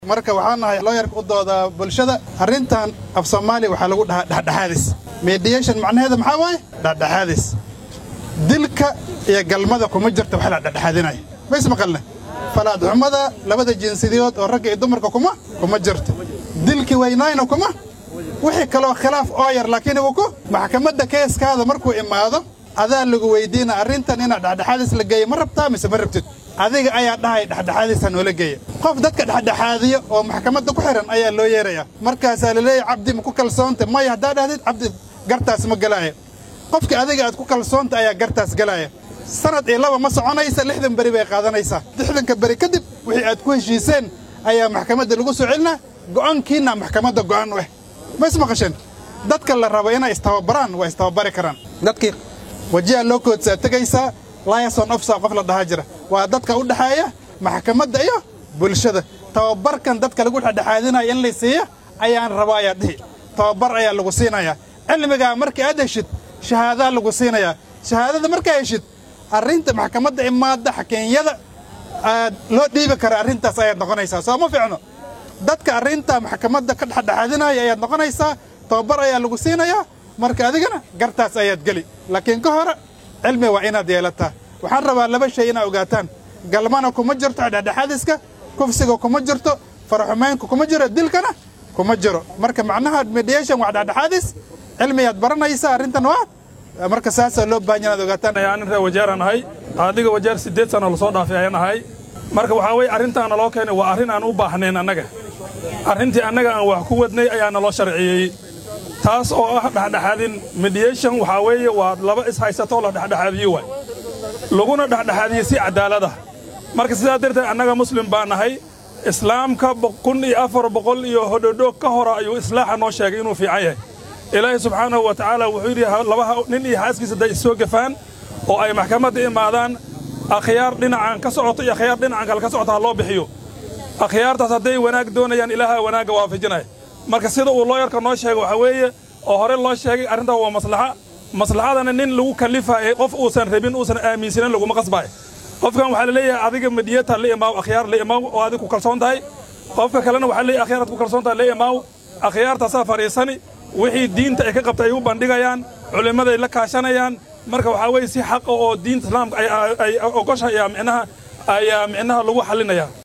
marka waxaan nahay looyarka u doodaa bulshada arrintan af soomaaliya waxaa lagu dhahaa dhexdhexaadis mediation macnaheeda maxaa waaye dhexdhexaadis dilka iyo galmada kuma jirta wax la dhexdhexaadinaya mays maqalne falaadxumada labada jinsiyadood oo ragga iyo dumarka kuma kuma jirto dilkii weynaayna kuma wixii kaloo khilaaf oo yar laakiin uu ku maxkamadda keeskaada markuu imaado adaa lagu weydiina arrintan inaad dhexdhexaadis la geeya ma rabtaa mise ma rabtid adiga ayaa dhahay dhexdhexaadisa noola geeya qof dadka dhexdhexaadiyo oo maxkamadda ku xihan ayaa loo yeerayaa markaasaa la leeyahy cabdi ma ku kalsoonta maya haddaa dhahdid cabdi gartaas ma galaaya qofka adiga aad ku kalsoonta ayaa gartaas galaaya sanad iyo laba ma soconaysa lixdan beri bay qaadanaysaa lixdanka beri kadib wixii aad ku heshiiseen ayaa maxkamadda lagu soo celinaa go'aankiinna maxkamadda go'aan u ah ma ismaqasheen dadka la rabo inay istababaraan waa istababari karaan dadkii wajiha loo koodsaa tegaysaa liason ofsa qof la dhahaa jira waa dadka u dhexeeya maxkamadda iyo bulshada tababarkan dadka lagu dhexdhexaadinaya in la siiya ayaan raba ayaa dhihi tababar ayaa lagu siinayaa cilmigaa markii aad heshid shahaadaa lagu siinayaa shahaadada markaa heshid arrinta maxkamadda imaadda xakeenyada aad loo dhiibi kara arrintaas ayaad noqonaysaa soo ma fiicno dadka arrinta maxkamadda ka dhexdhexaadinaya ayaad noqonaysaa tababar ayaa lagu siinayaa marka adigana gartaas ayaad geli laakiin ka hore cilmi waa inaad yeelataa waxaan rabaa laba shay inaad ogaataan galmana kuma jirto dhexdhexaadiska kufsiga kuma jirto faraxumaynka kuma jiro dilkana kuma jiro marka macnaha mediation waa dhexdhexaadis cilmiyaad baranaysaa arrintan waa marka saasaa loo baahan inaad ogaataan nin reer wajeeraan ahay adiga wajeer siddeed sano lasoo dhaafay ayaan ahay marka waxaa weye arrintaana loo keenay waa arrin aan u baahnayn annaga arrintii annaga aan wax ku wadnay ayaa naloo sharciyeeyey taas oo ah dhexdhexaadin mediation waxaa weeye waa laba ishaysatoo la dhexdhexaadiye waay laguna dhexdhexaadiye si cadaalada marka sidaa darteed annaga muslim baa nahay islaamka kun iyo afar boqol iyo hodhodhoog ka hora ayuu islaaxa noo sheegay inuu fiican yahay ilaahay subxaanahu wa tacaala wuxuu yidhi labaha nin iyo xaaskiisa hadday issoo gafaan oo ay maxkamadda imaadaan akhyaar dhinacan ka socoto iyo akhyaar dhinacan kale ka socota ha loo bixiyo akhyaartaas hadday wanaag doonayaan ilaaha wanaagga waafajinaya marka sida uu looyarka noo sheegay waxaa weeye oo hore loo sheegay arrintaa waa maslaxa maslaxadana nin lagu kallifaaye qof uusan rabin uusan aaminsanin laguma qasbaayo qofkan waxaa la leeyahay adiga madiyata la imaaw akhyaar la imaaw oo adig ku kalsoon tahay qofka kalena waxaa leeyahay akhyaaraad ku kalsoon tahay la imaaw akhyaartaasaa fadhiisani wixii diinta ay ka qabtay ay u bandhigayaan culimmaday la kaashanayaan marka waxaa weeye si xaqa oo diinta islaamka ay ogosha ayaa micnaha ayaa micnaha lagu xallinayaa